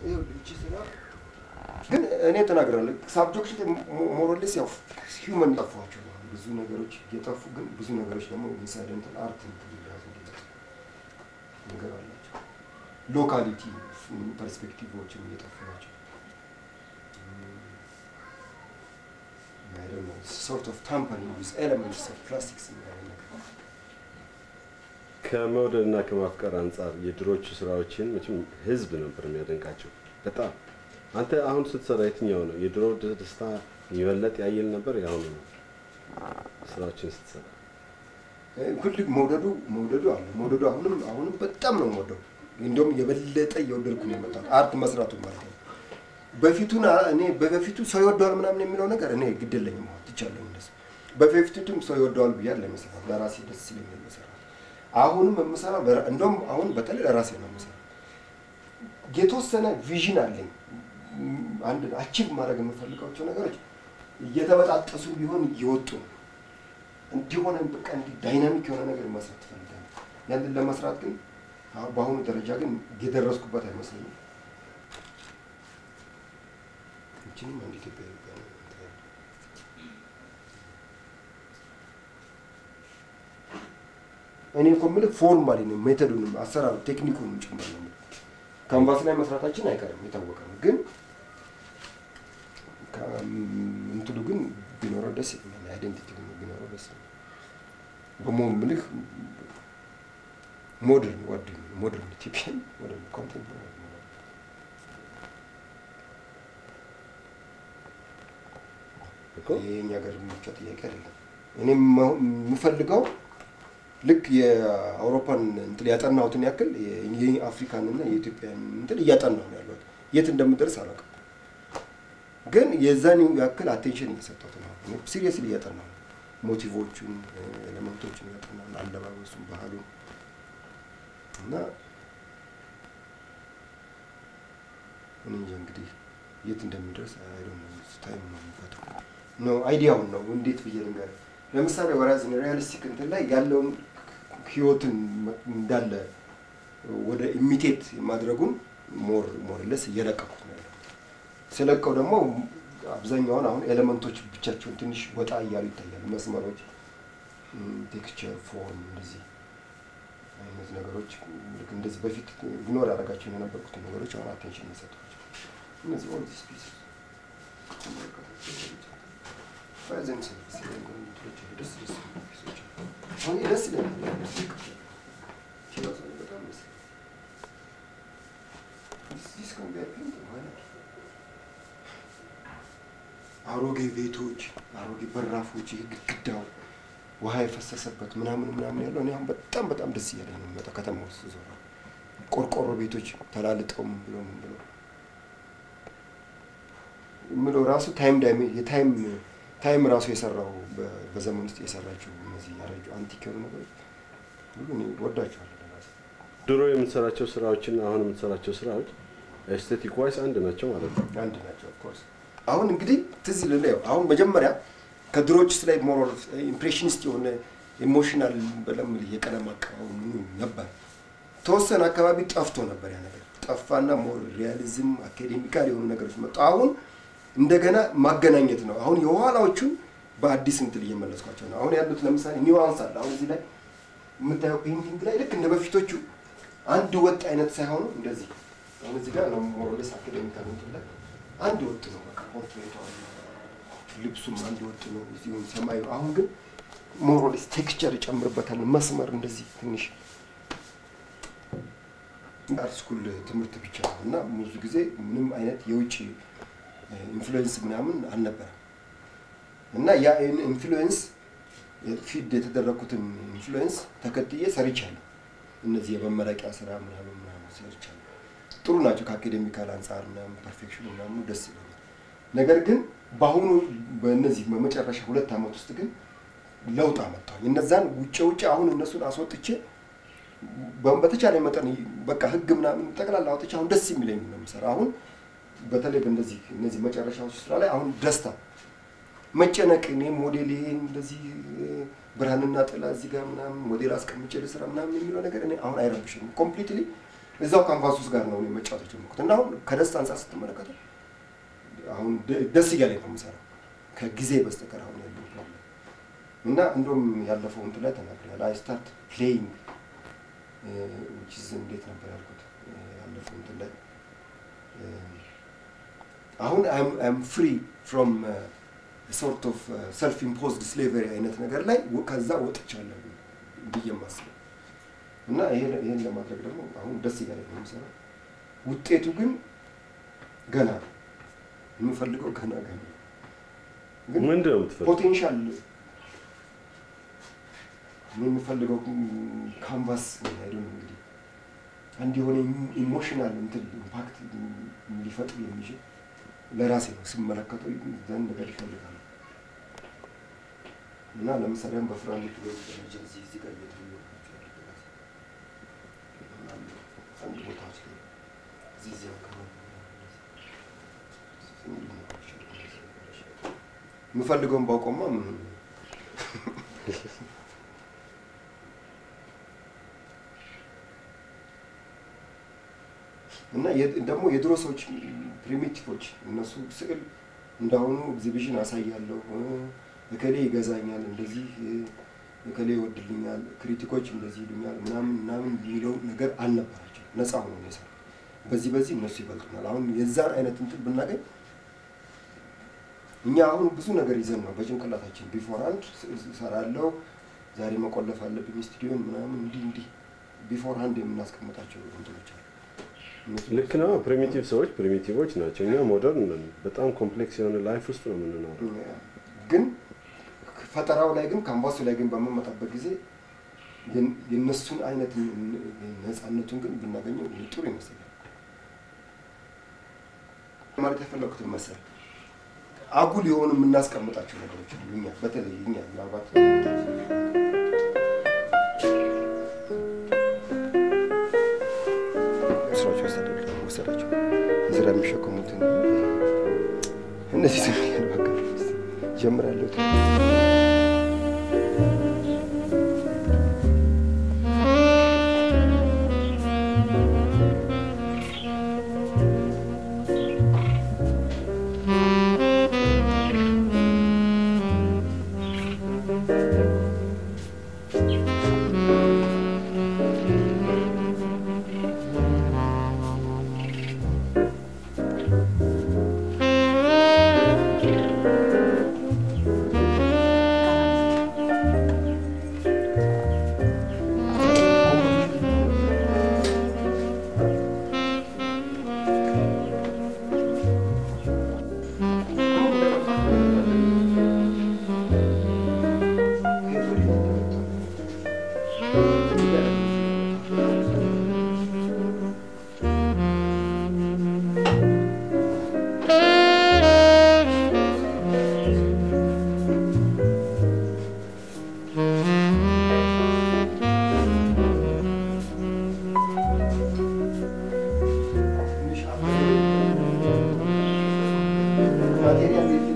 ይኸውልህ ይቺ ስራ ግን እኔ ተናግራለሁ። ሳብጀክት ሞሮሌስ ያው ሂውመን ጠፏቸው ነው ብዙ ነገሮች እየጠፉ ግን ብዙ ነገሮች ደግሞ ኢንሳይደንታል አርት ትልያዝ ነገር አላቸው። ሎካሊቲ ፐርስፔክቲቮችም እየጠፉ ናቸው። ሶርት ኦፍ ታምፐሪንግ ዊዝ ኤለመንትስ ኦፍ ፕላስቲክስ ነገር ከመውደድ እና ከማፍቀር አንጻር የድሮቹ ስራዎችን መቼም ህዝብ ነበር የሚያደንቃቸው በጣም። አንተ አሁን ስትሰራ የትኛው ነው የድሮ ደስታ የሚበለጥ ያየል ነበር የአሁኑ ነው ስራዎችን ስትሰራ? ሁል መውደዱ መውደዱ አለ መውደዱ አሁንም አሁንም በጣም ነው የምወደው። እንደውም የበለጠ እየወደድኩ ነው የመጣሁት አርት መስራቱ ማለት ነው። በፊቱን አ- እኔ በበፊቱ ሰው ይወደዋል ምናምን የሚለው ነገር እኔ ግድ የለኝም አሁን ትቻለሁ እንደሱ። በፊቱም ሰው ይወደዋል ብያለሁ ለመስራት ለራሴ ደስ ስለሚል መስራት። አሁንም የምሰራው ለራ- እንደውም አሁን በተለይ ለራሴ ነው የምሰራው። የተወሰነ ቪዥን አለኝ። ም- አንድ አቺቭ ማድረግ የምፈልጋቸው ነገሮች እየተበጣጠሱ ቢሆን እየወጡ ነው እንዲሆነ በቃ እንዲህ ዳይናሚክ የሆነ ነገር መስራት ትፈልጋለህ። ያንን ለመስራት ግን አሁን በአሁኑ ደረጃ ግን የደረስኩበት አይመስለኝም። ይችንም አንድ ኢትዮጵያዊ ጋር ነው እንትን ያለው። እኔ እኮ የምልህ ፎርማሊ ነው ሜተዱንም አሰራሩ ቴክኒኩንም ጭምር ነው የምልህ። ካንቫስ ላይ መስራታችን አይቀርም የታወቀ ነው። ግን ከ- እንትኑ ግን ቢኖረው ደስ ይለኛል። አይደንቲቲ ግን ቢኖረው ደስ ይለኛል። በሞ ምልህ ሞደርን ወድ ሞደርን ኢትዮጵያን ሞደርን ኮንቴምፖራሪ እኮ ይሄ የኛ ሀገር ብቻ ጥያቄ አይደለም። እኔም አሁን የምፈልገው ልክ የአውሮፓን እንትን ያጠናሁትን ያክል የአፍሪካን እና የኢትዮጵያን እንትን እያጠናሁ ነው ያለሁት። የት እንደምደርስ አላውቅም፣ ግን የዛን ያክል አቴንሽን እየሰጠሁት ነው። ሲሪየስሊ እያጠናሁ ነው። ሞቲቮቹን፣ ኤሌመንቶቹን እያጠናሁ ነው፣ አለባበሱን፣ ባህሉን እና እኔ እንጃ እንግዲህ የት እንደሚደርስ አይዶ ታይም ነው የሚፈተው ነው አይዲያውን ነው እንዴት ብዬ ልንገር። ለምሳሌ ወራዝ ሪያሊስቲክ እንትን ላይ ያለውን ህይወትን እንዳለ ወደ ኢሚቴት ማድረጉን ሞር ሞርለስ እየለቀኩት ነው ያለው። ስለቀው ደግሞ አብዛኛውን አሁን ኤሌመንቶች ብቻቸውን ትንሽ ወጣ እያሉ ይታያሉ። መስመሮች፣ ቴክስቸር፣ ፎርም እንደዚህ አይነት ነገሮች ልክ እንደዚህ በፊት ግኖር ያደረጋቸው የነበርኩት ነገሮች አሁን አቴንሽን የሰጧቸው እነዚህ ኦል ዲስ ፒስ ባይዘን ሰርቪስ ደስ ደስ የሚሉ ፒሶች አሉ። አሁን ይሄ ደስ ይለኛል። ችሎታ ነው፣ በጣም ደስ ይላል። This- this can be a painting, why not? አሮጌ ቤቶች፣ አሮጌ በራፎች፣ ይህ ግድግዳው ውሃ የፈሰሰበት ምናምን ምናምን ያለው እኔ አሁን በጣም በጣም ደስ እያለኝ ነው የሚመጣው ከተማ ውስጥ ዞራ ቆርቆሮ ቤቶች ተላልጠው ምን ብለው ምን ብለው የምለው ራሱ ታይም ዳይሜ የታይም ታይም ራሱ የሰራው በ- በዘመን ውስጥ የሰራቸው እነዚህ ያረጁ አንቲክ የሆኑ ነገሮች ሁሉ እኔ ወዳቸዋለሁ ለራሴ። ድሮ የምትሰራቸው ስራዎችና አሁን የምትሰራቸው ስራዎች ኤስቴቲክ ዋይስ አንድ ናቸው ማለት ነው። አንድ ናቸው ኦፍኮርስ። አሁን እንግዲህ ትዝ ይልህ ያው አሁን መጀመሪያ ከድሮችስ ላይ ሞር ኢምፕሬሽኒስት የሆነ ኢሞሽናል በለምል የቀለም አቀባቡ ምኑ ነበር። ተወሰነ አካባቢ ጠፍቶ ነበር ያ ነገር ጠፋና ሞር ሪያሊዝም አካዴሚካል የሆኑ ነገሮች መጡ። አሁን እንደገና ማገናኘት ነው። አሁን የኋላዎቹን በአዲስ እንትን እየመለስኳቸው ነው። አሁን ያሉት ለምሳሌ ኒዋንስ አለ። አሁን እዚህ ላይ የምታየው ፔይንቲንግ ላይ ልክ እንደ በፊቶቹ አንድ ወጥ አይነት ሳይሆኑ እንደዚህ አሁን እዚህ ጋር ነው ሞሮሌስ አካዴሚካል እንትን ላይ አንድ ወጥ ነው። በቃ ፖርትሬቱ ልብሱም አንድ ወጥ ነው። እዚሁም ሰማዩ አሁን ግን ሞሮሌስ ቴክስቸር ይጨምርበታል። መስመር እንደዚህ ትንሽ አርት ስኩል ትምህርት ብቻ ነው እና ብዙ ጊዜ ምንም አይነት የውጭ ኢንፍሉዌንስ ምናምን አልነበረም እና ያ ኢንፍሉዌንስ ፊድ የተደረግኩትን ኢንፍሉዌንስ ተከትዬ ሰርቻለሁ። እነዚህ የመመረቂያ ስራ ምናምን ምናምን ሰርቻለሁ። ጥሩ ናቸው ከአካዴሚካል አንጻር ምናምን ፐርፌክሽን ምናምን ደስ ይለኛል። ነገር ግን በአሁኑ በእነዚህ በመጨረሻ ሁለት ዓመት ውስጥ ግን ለውጥ አመጣሁ። እነዛን ውጭ ውጭ አሁን እነሱን አስወጥቼ በ- በተቻለ መጠን በቃ ህግ ምናምን ጠቅላላ አውጥቼ አሁን ደስ የሚለኝ ነው የምሰራው። አሁን በተለይ በእነዚህ እነዚህ መጨረሻዎች ስራ ላይ አሁን ደስታ መጨነቅ እኔ ሞዴል ይሄን እንደዚህ እ፣ ብርሃንና ጥላ እዚህ ጋር ምናምን ሞዴል አስቀምጬ ልስራ ምናምን የሚለው ነገር እኔ አሁን አይረብሽም። ኮምፕሊትሊ እዛው ካንቫስ ውስጥ ጋር ነው እኔ መጫወት የጀመርኩት እና አሁን ከደስታ አንጻር ስትመለከተው አሁን ደ- ደስ እያለኝ ነው የምሰራው ከጊዜ በስተቀር አሁን ያለው ፕሮብለም እና እንደውም ያለፈው እንትን ላይ ተናግሬያለሁ። አይ ስታርት ፕሌይንግ ዊች ኢዝ እንዴት ነበር ያልኩት እ፣ ያለፈው እንትን ላይ እ፣ አሁን አይም ፍሪ ፍሮም ሶርት ኦፍ ሰልፍ ኢምፖዝድ ስሌቨሪ አይነት ነገር ላይ ወ- ከዛ ወጥቻለሁ ብዬ የማስበው እና ይሄን ይሄን ለማድረግ ደግሞ አሁን ደስ እያለኝ ነው የምሰራው። ውጤቱ ግን ገና ነው። የምፈልገው ገና ገና ነው። ግን ምንድን ነው የምትፈልገው? ፖቴንሻል እኔ የምፈልገው ካንቫስ አይደለም እንግዲህ አንድ የሆነ ኢሞሽናል እንትን ኢምፓክት ሊፈጥር የሚችል ለራሴ ነው ስመለከተው ዘንድ ነገር ይፈልጋል እና ለምሳሌ አሁን በፍራንክ ቤት ደረጃ እዚህ እዚህ ጋር እየተመለከታችሁ ያለ በራሴ አንድ ቦታዎች ላይ እዚህ እዚህ አካባቢ የምፈልገውን ባውቀማ ምን እና የ- ደግሞ የድሮ ሰዎች ፕሪሚቲቮች እነሱ ስዕል እንዳሁኑ ኤግዚቢሽን አሳያለሁ እ፣ እከሌ ይገዛኛል እንደዚህ እ፣ እከሌ ይወድልኛል ክሪቲኮች እንደዚህ ይሉኛል ምናምን ምናምን የሚለው ነገር አልነበራቸው ነፃ ሆኖ ነው የሰራው በዚህ በዚህ እነሱ ይበልጡናል አሁን የዛን አይነት እንትን ብናገኝ እኛ አሁን ብዙ ነገር ይዘን ነው በጭንቅላታችን ቢፎር አንድ እሰራለሁ ዛሬ መቆለፍ አለብኝ ስቱዲዮን ምናምን እንዲህ እንዲህ ቢፎር አንድ የምናስቀምጣቸው እንትኖች አሉ እነሱ- ልክ ነው። ፕሪሚቲቭ ሰዎች ፕሪሚቲቮች ናቸው። እኛ ሞደርን ነን። በጣም ኮምፕሌክስ የሆነ ላይፍ ውስጥ ነው የምንኖረው። ግን ፈጠራው ላይ ግን ካንቫሱ ላይ ግን በምንመጣበት ጊዜ የን- የእነሱን አይነት ነፃነቱን ግን ብናገኘው ጥሩ ይመስላል። ማለት የፈለኩትን መሰል አጉል የሆኑ የምናስቀምጣቸው ነገሮች አሉ። እኛ በተለይ እኛ ምናልባት ስራዎች ወሰደ ወሰዳቸው ስራ የሚሸከሙትን እነዚህ ስም በቃ ጀምራለሁ። ማቴሪያል